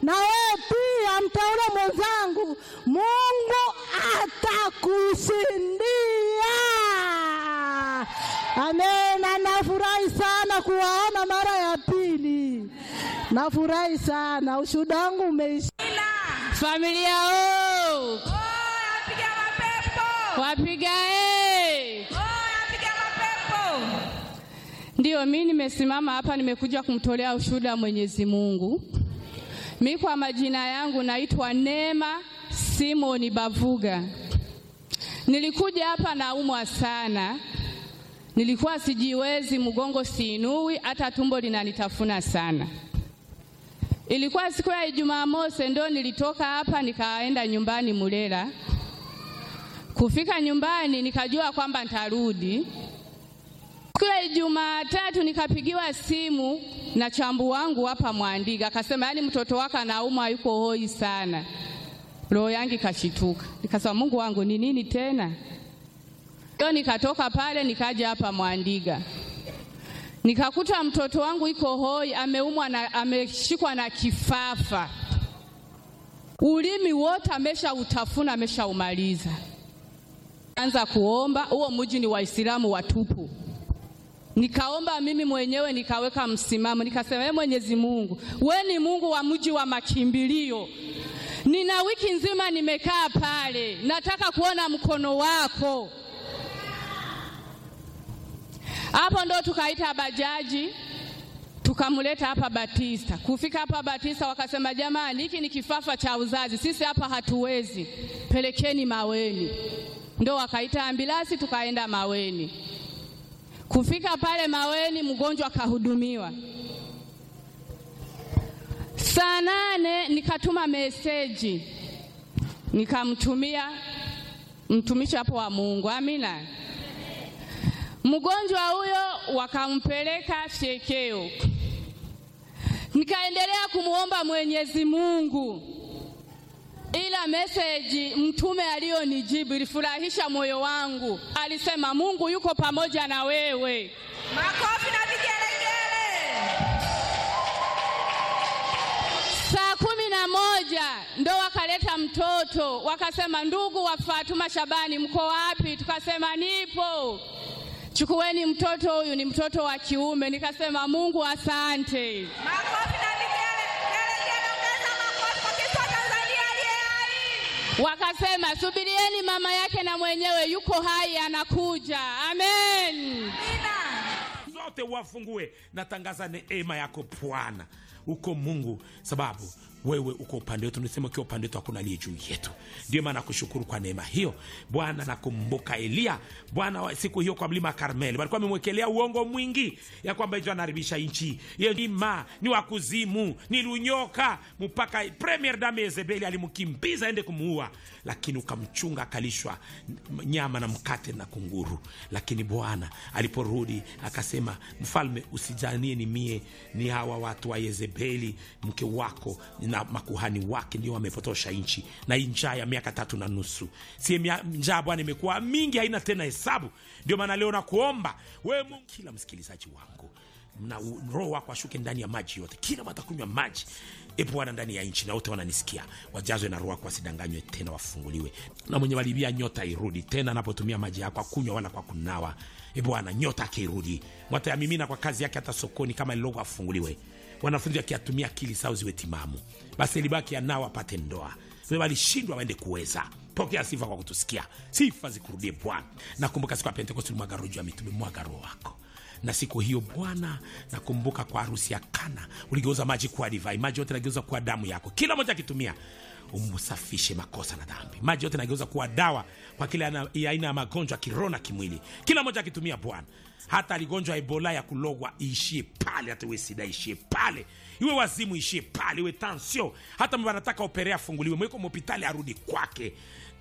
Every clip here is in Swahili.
na wewe pia mteule mwenzangu, Mungu atakushindia. Amena. Nafurahi sana kuwaona mara ya pili, nafurahi sana. Ushuhuda wangu umeisha. Familia o Piga mapepo. wapiga e. Piga mapepo. Ndiyo, mi nimesimama hapa, nimekuja kumtolea ushuhuda wa Mwenyezi Mungu. Mi kwa majina yangu naitwa Neema Simoni Bavuga. Nilikuja hapa naumwa sana, nilikuwa sijiwezi, mgongo siinui, hata tumbo linanitafuna sana. Ilikuwa siku ya Ijumaa mosi, ndo nilitoka hapa nikaenda nyumbani Mulela. Kufika nyumbani nikajua kwamba nitarudi Siku ya Ijumaa tatu nikapigiwa simu na chambu wangu hapa Mwandiga, akasema yaani mtoto wako anaumwa, yuko hoi sana. Roho yangu ikashituka, nikasema Mungu wangu ni nini tena? Ndio nikatoka pale nikaja hapa Mwandiga, nikakuta mtoto wangu iko hoi, ameumwa na ameshikwa na kifafa, ulimi wote amesha utafuna, ameshaumaliza. Anza kuomba, huo mji ni Waislamu watupu Nikaomba mimi mwenyewe nikaweka msimamo, nikasema, ee Mwenyezi Mungu, we ni Mungu wa mji wa makimbilio. Nina wiki nzima nimekaa pale, nataka kuona mkono wako. Hapo ndo tukaita bajaji tukamleta hapa Batista. Kufika hapa Batista wakasema, jamani, hiki ni kifafa cha uzazi, sisi hapa hatuwezi, pelekeni Maweni. Ndo wakaita ambilasi, tukaenda Maweni. Kufika pale Maweni, mgonjwa akahudumiwa. Saa nane nikatuma meseji nikamtumia mtumishi hapo wa Mungu, amina. Mgonjwa huyo wakampeleka fyekeo, nikaendelea kumwomba Mwenyezi Mungu, ila meseji mtume aliyonijibu ilifurahisha moyo wangu. Alisema Mungu yuko pamoja na wewe. Makofi na vigelegele. Saa kumi na moja ndo wakaleta mtoto, wakasema ndugu wa Fatuma Shabani, mko wapi? Tukasema nipo, chukueni mtoto huyu, ni mtoto wa kiume. Nikasema Mungu asante. Makofi na vigelegele. Ongeza makofi kwa Kristo wa Tanzania aliye hai. Wakasema subirieni, mama yake na mwenyewe yuko hai, anakuja. Amen. Amina. zote wafungue. Natangaza neema yako Bwana, uko Mungu, sababu wewe uko upande wetu. Nisema ukiwa upande wetu hakuna aliye juu yetu. Ndio maana nakushukuru kwa neema hiyo Bwana. Nakumbuka Eliya Bwana wa siku hiyo kwa mlima Karmeli, walikuwa wamemwekelea uongo mwingi ya kwamba hicho anaharibisha nchi yema, ni wakuzimu, ni lunyoka, mpaka premier dame Yezebeli alimkimbiza aende kumuua, lakini ukamchunga akalishwa nyama na mkate na kunguru. Lakini Bwana aliporudi akasema, mfalme, usijanie ni mie, ni hawa watu wa Yezebeli mke wako na makuhani wake ndio wamepotosha nchi, na hii njaa ya miaka tatu na nusu, si mia- njaa Bwana imekuwa mingi, haina tena hesabu. Ndio maana leo nakuomba wewe Mungu, kila msikilizaji wangu na u- roho wako ashuke ndani ya maji yote, kila watakunywa maji e Bwana ndani ya nchi, na wote wananisikia wajazwe na roho wako, wasidanganywe tena, wafunguliwe. Na mwenye walibia nyota irudi tena, anapotumia maji yako akunywa wala kwa kunawa. E Bwana, nyota akirudi, watayamimina kwa kazi yake, hata sokoni kama lilogo afunguliwe. Wanafunzi wakiatumia akili zao ziwe timamu, basi libaki anao apate ndoa. Wewe walishindwa waende kuweza pokea sifa kwa kutusikia, sifa zikurudie Bwana. Nakumbuka siku ya Pentekosti ulimwaga roho juu ya mitume, mwaga roho wako na siku hiyo Bwana, nakumbuka kwa harusi ya Kana uligeuza maji kuwa divai, maji yote nageuza kuwa damu yako, kila moja akitumia umsafishe makosa na dhambi. Maji yote nageuza kuwa dawa kwa kila ana- ya aina ya magonjwa kiroho na kimwili, kila moja akitumia Bwana. Hata aligonjwa Ebola ya kulogwa iishie pale, hata iwe sida iishie pale, iwe wazimu iishie pale, iwe tansio, hata mba anataka operea afunguliwe, mweko mhopitali arudi kwake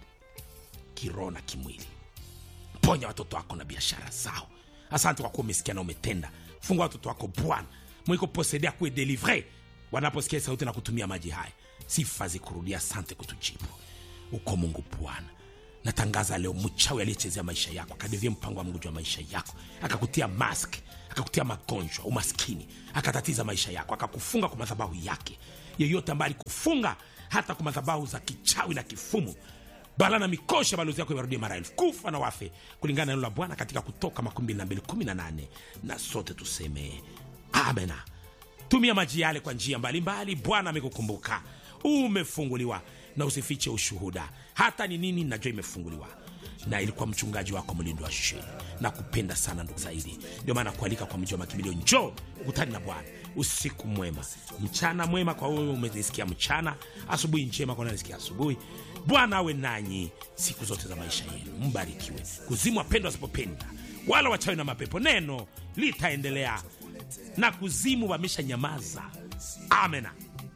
kiroho na kimwili ponya watoto wako na biashara zao. Asante kwa kuwa umesikia na umetenda. Fungua watoto wako Bwana, mwiko posedea kuwe delivre wanaposikia sauti na kutumia maji haya. Sifa zikurudia, asante kutujibu. Uko Mungu Bwana, natangaza leo mchawi aliyechezea maisha yako akadevia mpango wa Mungu juu ya maisha yako, akakutia mask, akakutia magonjwa, umaskini, akatatiza maisha yako, akakufunga kwa madhabahu yake yeyote ambaye alikufunga hata kwa madhabahu za kichawi na kifumu bala na mikosha balozi yako iwarudie mara elfu kufa na wafe kulingana na neno la bwana katika kutoka 2218 na sote tuseme amena tumia maji yale kwa njia mbalimbali bwana amekukumbuka umefunguliwa na usifiche ushuhuda hata ni nini najua imefunguliwa na ilikuwa mchungaji wako mlindo wa sheni na kupenda sana ndugu zaidi ndio maana kualika kwa mji wa makimbilio njoo ukutani na bwana usiku mwema mchana mwema kwa wewe umenisikia mchana asubuhi njema kwa nanisikia asubuhi bwana awe nanyi siku zote za maisha yenu mbarikiwe kuzimu wapendwa wasipopenda wala wachawi na mapepo neno litaendelea na kuzimu wamesha nyamaza amena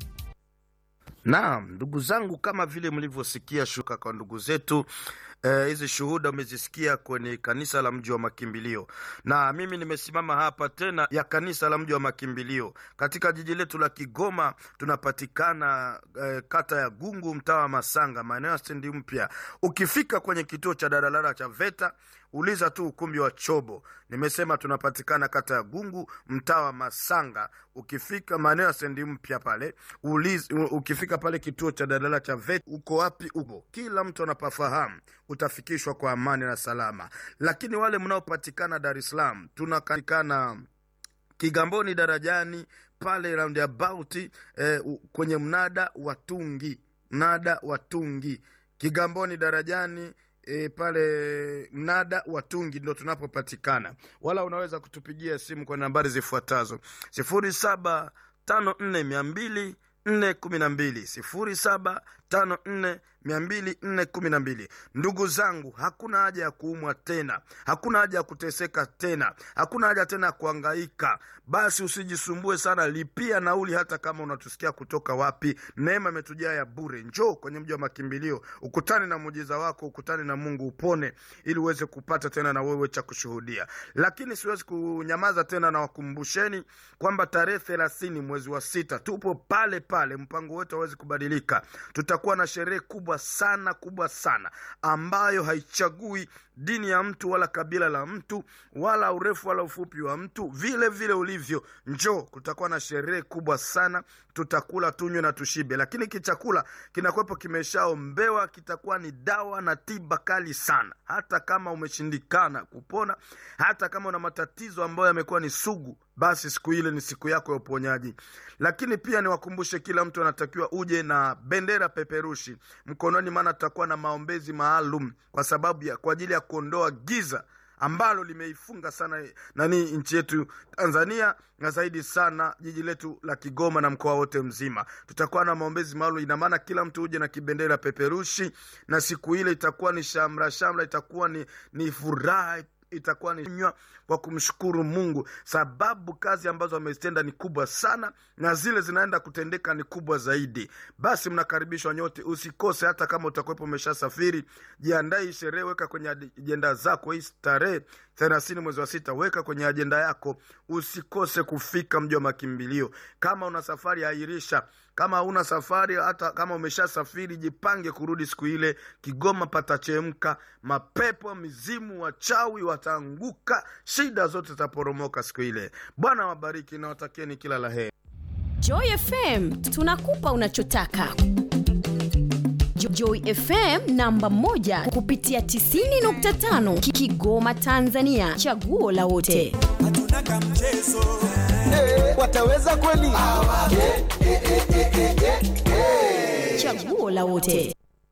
Naam, ndugu zangu, kama vile mlivyosikia shuka kwa ndugu zetu eh, hizi shuhuda umezisikia kwenye kanisa la mji wa makimbilio, na mimi nimesimama hapa tena ya kanisa la mji wa makimbilio katika jiji letu la Kigoma. Tunapatikana eh, kata ya Gungu, mtaa wa Masanga, maeneo ya stendi mpya. Ukifika kwenye kituo cha daladala cha VETA uliza tu ukumbi wa Chobo. Nimesema tunapatikana kata ya Gungu, mtaa wa Masanga. Ukifika maeneo ya stendi mpya pale uliza, ukifika pale kituo cha daladala cha VETA, uko wapi? Uko kila mtu anapafahamu, utafikishwa kwa amani na salama. Lakini wale mnaopatikana Dar es Salaam, tunapatikana Kigamboni darajani pale roundabout eh, u- kwenye mnada wa Tungi, mnada wa Tungi Kigamboni darajani E, pale mnada wa Tungi ndo tunapopatikana, wala unaweza kutupigia simu kwa nambari zifuatazo sifuri saba tano nne mia mbili nne kumi na mbili sifuri saba tano nne mia mbili nne kumi na mbili. Ndugu zangu, hakuna haja ya kuumwa tena, hakuna haja ya kuteseka tena, hakuna haja tena ya kuangaika. Basi usijisumbue sana, lipia nauli, hata kama unatusikia kutoka wapi. Neema imetujaa ya bure. Njoo kwenye mji wa makimbilio, ukutane na muujiza wako, ukutane na Mungu, upone ili uweze kupata tena na wewe cha kushuhudia. Lakini siwezi kunyamaza tena, na wakumbusheni kwamba tarehe thelathini mwezi wa sita tupo pale pale, mpango wetu hawezi kubadilika. Tutakuwa na sherehe kubwa sana kubwa sana ambayo haichagui dini ya mtu wala kabila la mtu wala urefu wala ufupi wa mtu, vile vile ulivyo. Njoo, kutakuwa na sherehe kubwa sana, tutakula tunywe na tushibe, lakini kichakula kinakuwepo kimeshaombewa, kitakuwa ni dawa na tiba kali sana. Hata kama umeshindikana kupona, hata kama una matatizo ambayo yamekuwa ni sugu, basi siku ile ni siku yako ya uponyaji. Lakini pia niwakumbushe, kila mtu anatakiwa uje na bendera peperushi mkononi, maana tutakuwa na maombezi maalum kwa sababu ya kwa ajili ya kuondoa giza ambalo limeifunga sana nani nchi yetu Tanzania na zaidi sana jiji letu la Kigoma na mkoa wote mzima. Tutakuwa na maombezi maalum, ina maana kila mtu uje na kibendera peperushi, na siku ile itakuwa ni shamra shamra, itakuwa ni, ni furaha itakuwa ni nywa kwa kumshukuru Mungu, sababu kazi ambazo amezitenda ni kubwa sana na zile zinaenda kutendeka ni kubwa zaidi. Basi mnakaribishwa nyote, usikose. Hata kama utakuwepo umeshasafiri, jiandae hii sherehe, weka kwenye ajenda zako hii tarehe thelathini mwezi wa sita, weka kwenye ajenda yako, usikose kufika mji wa makimbilio. Kama una safari, airisha. Kama una safari, hata kama umeshasafiri, jipange kurudi siku ile. Kigoma patachemka, mapepo, mizimu, wachawi wataanguka, shida zote zitaporomoka siku ile. Bwana wabariki na watakieni kila la heri. Joy FM tunakupa unachotaka. Jo- Joy FM namba moja kupitia 90.5 Ki- Kigoma Tanzania, chaguo la wote. hatuna kamchezo wataweza kweli? Chaguo la wote.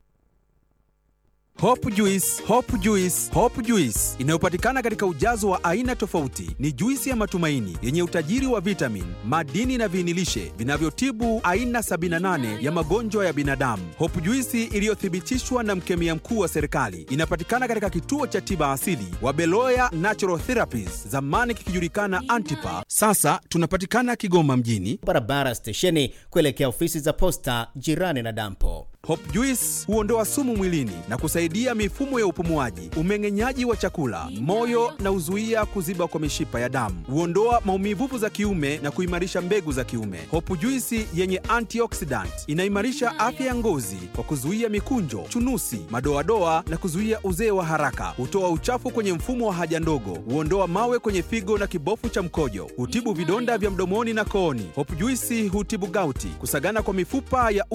Hope Juice, Hope Juice, Hope Juice inayopatikana katika ujazo wa aina tofauti. Ni juisi ya matumaini yenye utajiri wa vitamin, madini na viinilishe vinavyotibu aina 78 ya magonjwa ya binadamu. Hope Juice iliyothibitishwa na mkemia mkuu wa serikali inapatikana katika kituo cha tiba asili wa Beloya Natural Therapies, zamani kikijulikana Antipa. Sasa tunapatikana Kigoma mjini. barabara stesheni kuelekea ofisi za posta jirani na dampo. Hop Juice huondoa sumu mwilini na kusaidia mifumo ya upumuaji, umeng'enyaji wa chakula, moyo na huzuia kuziba kwa mishipa ya damu. Huondoa maumivu za kiume na kuimarisha mbegu za kiume. Hop Juice yenye antioxidant inaimarisha afya ya ngozi kwa kuzuia mikunjo, chunusi, madoadoa na kuzuia uzee wa haraka. Hutoa uchafu kwenye mfumo wa haja ndogo, huondoa mawe kwenye figo na kibofu cha mkojo, hutibu vidonda vya mdomoni na kooni. Hop Juice hutibu gauti, kusagana kwa mifupa ya